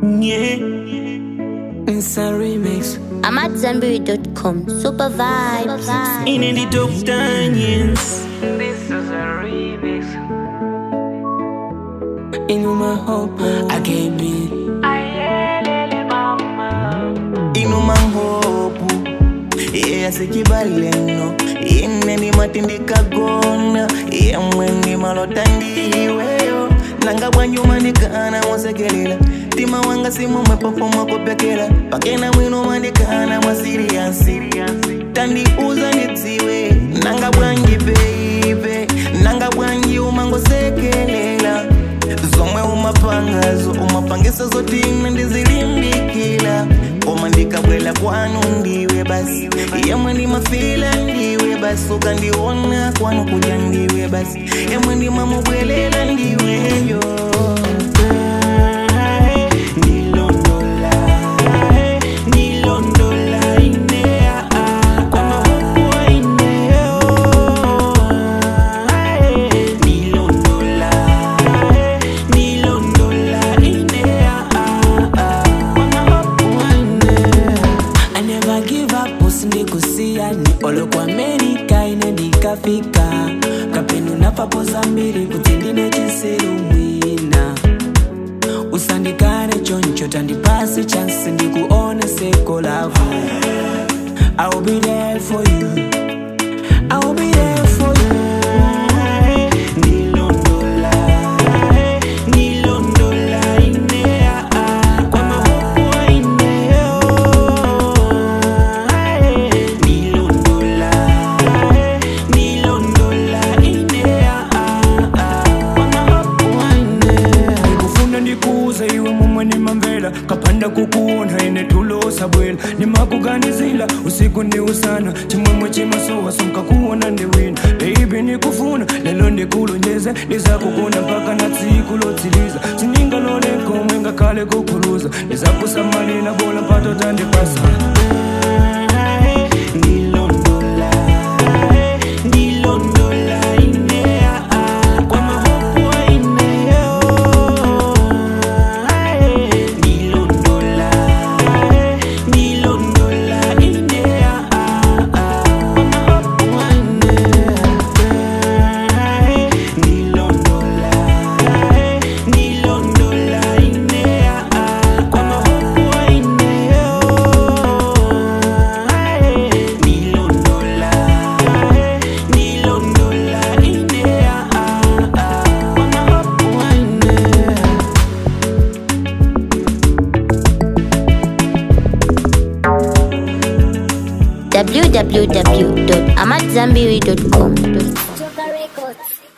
Yeah. It's a remix. I'm at Zenberry.com. Super vibes. In the dope Daniels. This is a remix. In my hope, I can't be. Ayelele mama. inuma nkhopu yeyasichibaleno ineni matindikagona yemweni malota ndiweyo nanga bwanjuma ndikana mwasekelela tima wanga simumwepopo mwakopekela pakena mwino mandikana mwa siriyansi tandiuza ndidziwe nanga bwanji beibe nanga bwanji umangosekelela zomwe umapangazo umapangisa zotina ndizilimbikila koma ndikabwela kwanu ndiwe basi yemwe ndimafila ndiwe basi ukandiona kwanu kuja ndiwe basi yemwe ndimamubwelela ndiweyo Ndilondola, ndilondola inea, kwa mahofu wa ineo. Ndilondola, ndilondola inea, kwa mahofu wa ineo. I never give up, usindikusia ni olo kwa Amerika ine ndikafika kapenu napapoza mbili kuti ndine chisiru mwina usandikane choncho tandipasi chansi ndikuone seko lavu I'll be there for you I'll be there for you Ndilondola, ndilondola inea, kwa mahofu wa ineo. Ndilondola, ndilondola inea, kwa mahofu wa ineo. ndikufuna ndikuuze iwe mumwe nimamvela kapanda kukuona ine tulosa bwela nimakuganizila usiku ndi usana chimwemwe chimasowa sonkakuona ndiwina beibi nikufuna lelo ndikulonjeze ndizakukunda mpaka na tsiku lotsiliza siningaloleko ngakhale kukhuluza ndizakusamalira bola mpato tandipasa Ndilondola, ndilondola inea, kwa mahofu wa ineo. Ndilondola, ndilondola inea, kwa mahofu wa ineo. Ndilondola, ndilondola inea, kwa mahofu wa ineo. Nilondola, nilondola inea, kwa mahofu wa inea. www.amatzambiri.com. Joker Records.